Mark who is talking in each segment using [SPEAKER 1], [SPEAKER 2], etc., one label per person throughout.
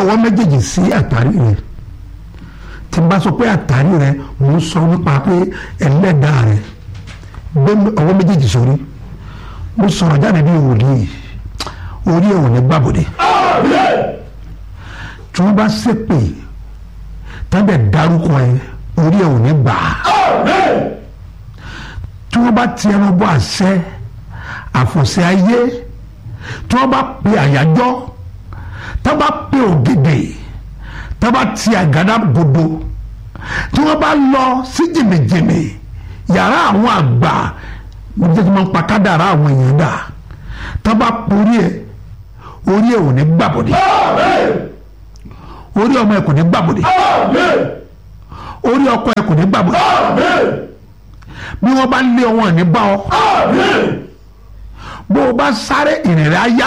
[SPEAKER 1] ọwọ́ méjèèjì sí àtàrí rẹ tí n bá sọ pé àtàrí rẹ mò ń sọ nípa pé ẹlẹ́dàá rẹ gbé ọwọ́ méjèèjì sórí mo sọ̀rọ̀ jáde bí wòlíì orí ẹ̀ ò ní gbàbọ̀dé tí wọ́n bá ṣépè tábẹ̀ dárúkọ ẹ orí ẹ̀ ò ní gbà á tí wọ́n bá ti ẹran bọ́ àṣẹ àfọ̀ṣẹ ayé tí wọ́n bá pe àyájọ́ tí wọ́n bá pe ògèdè tí wọ́n bá ti àgàdá gbòdo tí wọ́n bá lọ sí jìnnìjìnnì yàrá àwọn àgbà mo jẹ́ kí wọ́n pa kádàrá àwọn èèyàn dà tí wọ́n bá porí ẹ̀ orí ẹ̀ ò ní gbàbọ̀dé orí ọmọ ẹ̀ kò ní gbàbọ̀dé orí ọkọ ẹ̀ kò ní gbàbọ̀dé bí wọ́n bá lé ọwọ́ ní bá ọ bó o bá sáré ìrìn rẹ̀ á yá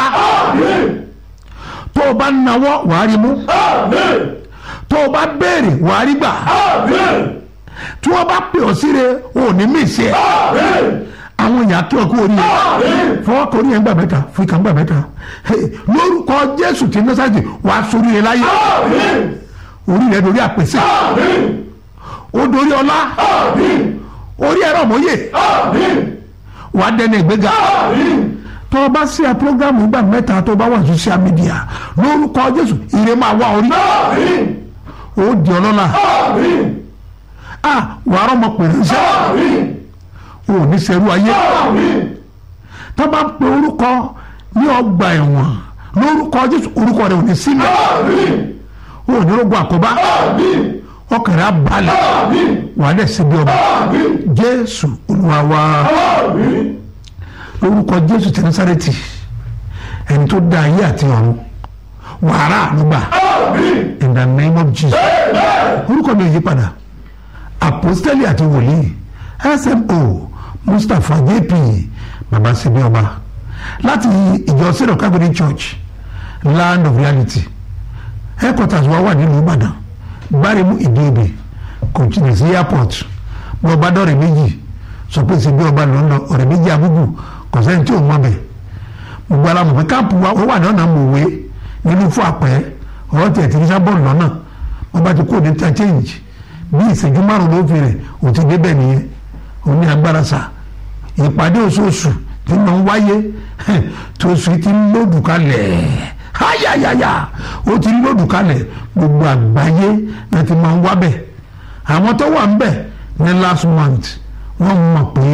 [SPEAKER 1] tó o bá nawọ́ wàá rí mú tó o bá béèrè wàá rí gbà tí wọ́n bá pè ọ́ síre o ò ní mí sí ẹ àwọn èèyàn kí ọkọ orí yẹn fọwọ́ kọ orí yẹn gbà mẹ́ta fún ìkà gbà mẹ́ta lórúkọ Jésù tí nọ́sàtì wàá sórí yẹn láyé orí rẹ̀ dorí àpèsè ó dorí ọlá orí ẹ̀rọ mọ́yè wàá dẹni ìgbéga tó o bá sí ẹ programu ìgbà mẹ́ta tó o bá wà social media lórúkọ Jésù ire máa wá orí ó di ọlọ́lá ah wàá rọmọ pèrè iṣẹ́ o ò ní sẹ́rú ayé tó bá ń pe orúkọ ní ọgbà ẹ̀wọ̀n lórúkọ Jésù orúkọ rẹ̀ ò ní sílẹ̀ o ò ní rògbò àkóbá ọkàn rẹ̀ á balẹ̀ wàá dẹ̀ síbi ọba Jésù Olúwa wa lórúkọ Jésù ti Násárẹ́tì ẹni tó dá ayé àti ọ̀run wàrà ànúgbà in the name of Jesus orúkọ mi ò yí padà apostoli àti wòlíì smo mustapha jp baba sebi ọba láti ìjọ sínú kágbéri church land of reality headquarters wa wà nílùú ìbàdàn gbáremú ìdíòbè kò jìnnà sí airport bí ọba dọ̀rẹ́ méjì sọ pé sebi ọba ló ń lọ ọ̀rẹ́ méjì abúgbù kò sẹ́ni tí ò mọ̀ bẹ̀ gbogbo alamọ̀ pé káàpù wa ó wà lọ́nà mòwe nínú fún àpẹ́ ọ̀rọ̀ tiẹ̀ tí nísà bọ́ọ̀lù lọ́nà wọ́n bá ti kó ní interchange bí ìṣẹ́jú márùn-ún ló fi rẹ̀ ò ti débẹ̀ nìyẹn ò ní agbára sa ìpàdé oṣooṣù tí mo ń wáyé tó oṣù ti ń lòdù kalẹ̀ háyàyàyà ó ti ń lòdù kalẹ̀ gbogbo àgbáyé náà ti máa ń wá bẹ̀ àwọn tó wà ń bẹ̀ ní last month wọ́n mọ̀ pé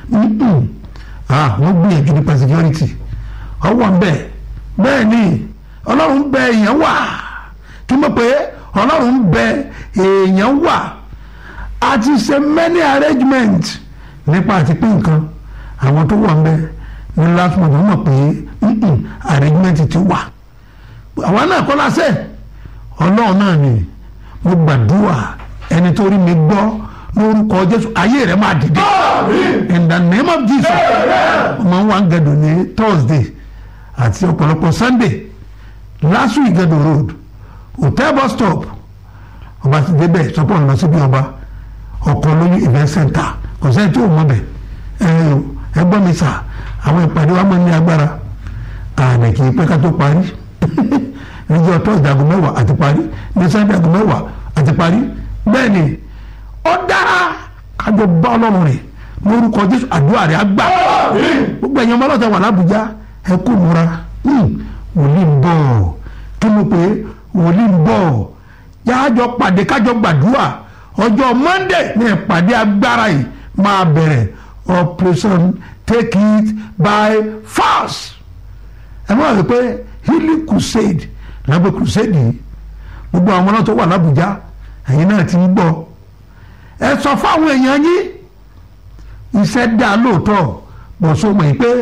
[SPEAKER 1] wọ́n gbìyànjú nípa security ọ wà ń bẹ̀ bẹ́ẹ̀ ni ọlọ́run bẹ èèyàn wà kí mo pé ọlọ́run bẹ èèyàn wà a ti ṣe many arrangement nípa àti pín nǹkan àwọn tó wà ń bẹ ní last month wọ́n mọ̀ pé arrangement ti wà àwọn náà kọ́ lásẹ̀ ọlọ́run náà ni mo gbàdúrà ẹni tó rí mi gbọ́ lórúkọ jésù ayé rẹ máa dìde in the name of jesus ọmọ wa ń gẹdùn ní thursday àti ọ̀pọ̀lọpọ̀ sunday last week gẹdùn road hotel bus stop ọba ti débẹ̀ sọpọ̀ lọ síbi ọba ọkọ̀ lóyún event center kò sẹ́ni tí ò mọ̀ bẹ̀ ẹ gbọ́ mi sà àwọn ìpàdé wa máa ń ní agbára àná kì í pẹ́ ká tó parí níjọ́ thursday aago mẹ́wàá àti parí ní sunday aago mẹ́wàá àti parí bẹ́ẹ̀ ni ó dára kájọ bá ọlọ́run rẹ̀ lórúkọ jésù àdúrà rẹ̀ á gbà gbogbo ẹ̀yin ọmọ ọlọ́tà wà lábújá ẹ kú múra wòlíì ń bọ̀ kí mo pè é wòlíì ń bọ̀ yájọ pàdé kájọ gbàdúrà ọjọ́ monday ní ìpàdé agbára yìí máa bẹ̀rẹ̀ operation take it by force ẹ máa rí pé healing crusade lábẹ́ crusade yìí gbogbo àwọn ọlọ́tà wà lábújá ẹ̀yin náà ti ń gbọ́ ẹ sọ fáwọn èèyàn yín iṣẹ́ dá lóòótọ́ bọ̀ so mọ̀ pé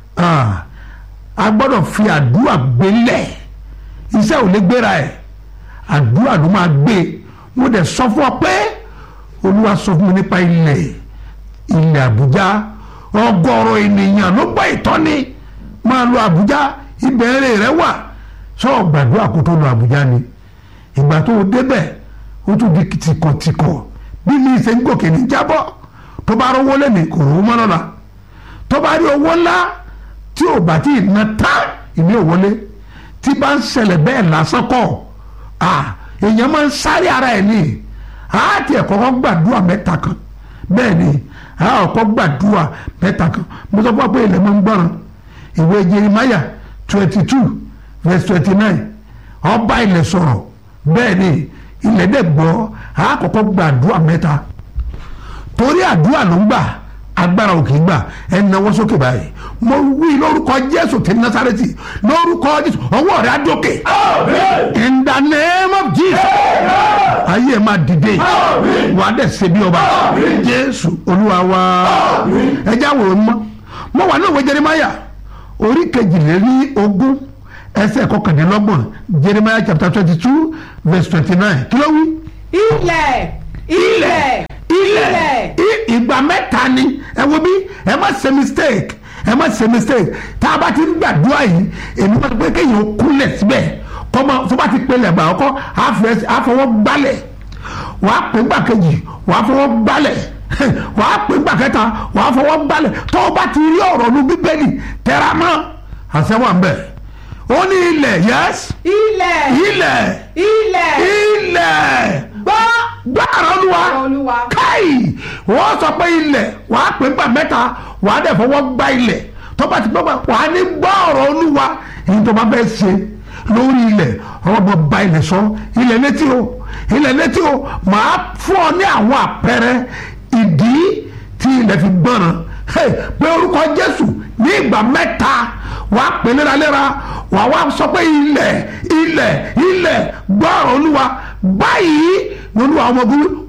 [SPEAKER 1] a gbọ́dọ̀ fi àdúrà gbélẹ̀ iṣẹ́ ò lè gbéra ẹ̀ àdúrà ló máa gbé mo dẹ̀ sọ fún ọ pé olúwa sọ fún mi nípa ilẹ̀ ilẹ̀ àbújá ọgọ́rọ̀ ènìyàn ló gbọ́ ìtọ́ni máa lọ àbújá ìbẹ̀rẹ̀ rẹ wà sọ gbàdúrà kó tó lọ àbújá ni ìgbà tó o débẹ̀ ó tún di tìkọ̀tìkọ̀ bí mi ṣe ń gòkè ní jábọ́ tó bá rówó lẹ́nu kò rówó mọ́ lọ́la tó bá rí owó ńlá tí ò bá tí ì na tá ìní òwọlé tí bá ń ṣẹlẹ̀ bẹ́ẹ̀ lásán kọ́ ah èèyàn máa ń sáré ara ẹ̀ ní a ti ẹ̀ kọ́kọ́ gbàdúrà mẹ́ta kan bẹ́ẹ̀ ni a kọ́kọ́ gbàdúrà mẹ́ta kan mo sọ fún wa pé ilẹ̀ máa ń gbọ́ràn ìwé Jeremiah twenty two verse twenty nine ọba ilẹ̀ sọ̀rọ̀ bẹ́ẹ̀ ni ilẹ̀ dẹ̀ gbọ́ a kọ́kọ́ gbàdúrà mẹ́ta torí àdúrà ló ń gbà agbára òkè gbà ẹ náwó sókè báyìí mo wí lórúkọ Jésù ti Násárẹ́tì lórúkọ Jésù ọwọ́ rẹ̀ á dókè in the name of Jesus ayé ẹ máa dìde wà á dẹ̀ ṣe bí ọba Jésù Olúwa wa ẹ já wò ó mọ́ mo wà ní òwe Jeremiah orí kejìléní ogún ẹsẹ̀ kọkàndínlọ́gbọ̀n Jeremiah chapter twenty two verse twenty nine kí ló wí
[SPEAKER 2] ilẹ̀ ilẹ̀
[SPEAKER 1] ilẹ̀ i- ìgbà mẹ́ta ni ẹ wo bí ẹ má ṣe mistake ẹ má ṣe mistake tá a bá ti ń gbàdúrà yìí èmi máa ń pẹ́ kéèyàn kúnlẹ̀ síbẹ̀ kọ́mọ tó bá ti pelẹ̀ gbà ọkọ́ àfọwọ́ gbálẹ̀ wàá pè gbà kejì wàá fọwọ́ gbálẹ̀ wàá pè gbà kẹta wàá fọwọ́ gbálẹ̀ tó o bá ti rí ọ̀rọ̀ nu bíbélì tẹra mọ́ àṣẹ wà ń bẹ̀ ó ní ilẹ̀ yẹ́sì
[SPEAKER 2] ilẹ̀
[SPEAKER 1] ilẹ̀
[SPEAKER 2] ilẹ̀
[SPEAKER 1] ilẹ̀
[SPEAKER 2] gbọ́
[SPEAKER 1] gbàrà olúwa
[SPEAKER 2] Olúwa.
[SPEAKER 1] káì wọ́n sọ pé ilẹ̀ wàá pè gbà mẹ́ta wàá dẹ̀ fọwọ́ gbá ilẹ̀ tó bá ti gbọ́ wàá ní gbọ́ ọ̀rọ̀ olúwa èyí tó bá fẹ́ ṣe lórí ilẹ̀ ọ̀rọ̀ bọ̀ ba ilẹ̀ sọ ilẹ̀ létí o ilẹ̀ létí o màá fún ọ ní àwọn àpẹẹrẹ ìdí tí ilẹ̀ fi gbọ́ràn Hey, pé orúkọ jésù ní ìgbà mẹ́ta wàá pè léraléra wàá wá sọ pé ilẹ̀ ilẹ̀ ilẹ̀ gbọ́ ọ̀rọ̀ olúwa báyìí lolúwa ọmọ ogun